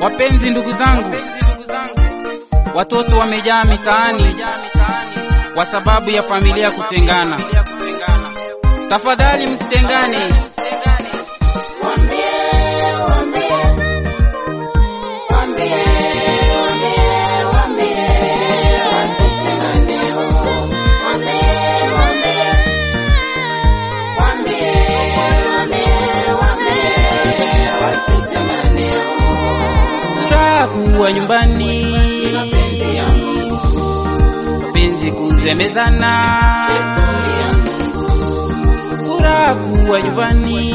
Wapenzi ndugu zangu, watoto wamejaa mitaani kwa sababu ya familia kutengana. Tafadhali msitengane. Furaha kuwa nyumbani, mapenzi kuzemezana, furaha kuwa nyumbani,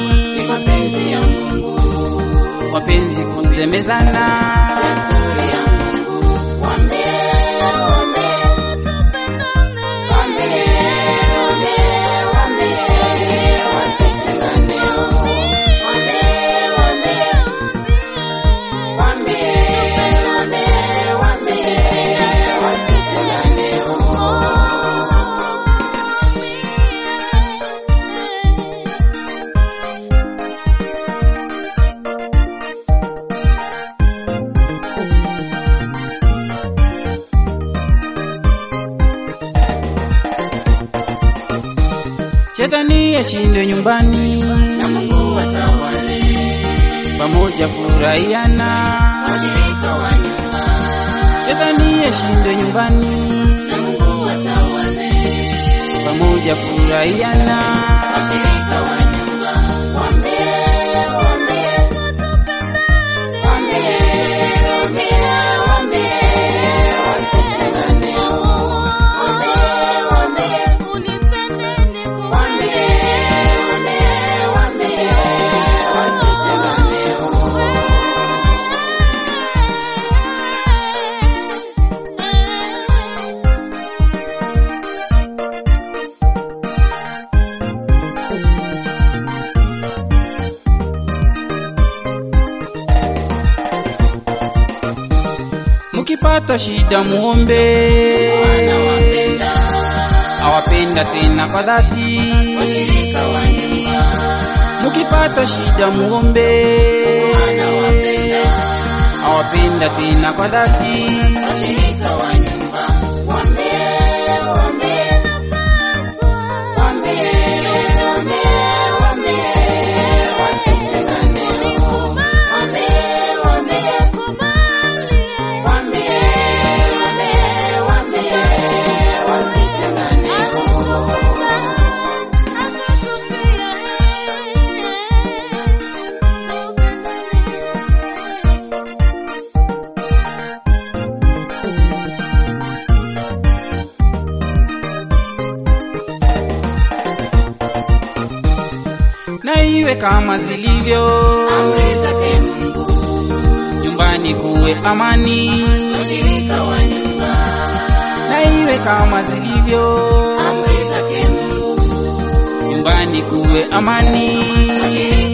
mapenzi kuzemezana. Shetani ashindwe nyumbani, na Mungu atawale pamoja furahiana. washirika wa nyumba, Shetani ashindwe nyumbani, na Mungu atawale pamoja furahiana. washirika wa nyumba, waambie waambie waambie waambie waambie wasitengane, waambie waambie waambie waambie waambie wasitengane. Mukipata shida muombe, Anawapenda awapenda tena kwa dhati. washirika wa nyumba, Mukipata shida muombe, anawapenda awapenda tena kwa dhati. washirika wa nyumba, waambie waambie waambie waambie waambie wasitengane, waambie waambie waambie waambie waambie wasitengane. Na iwe kama zilivyo Amri zake Mungu, nyumbani, kuwe amani. washirika wa nyumba, Na iwe kama zilivyo amri zake Mungu, nyumbani, kuwe amani. washirika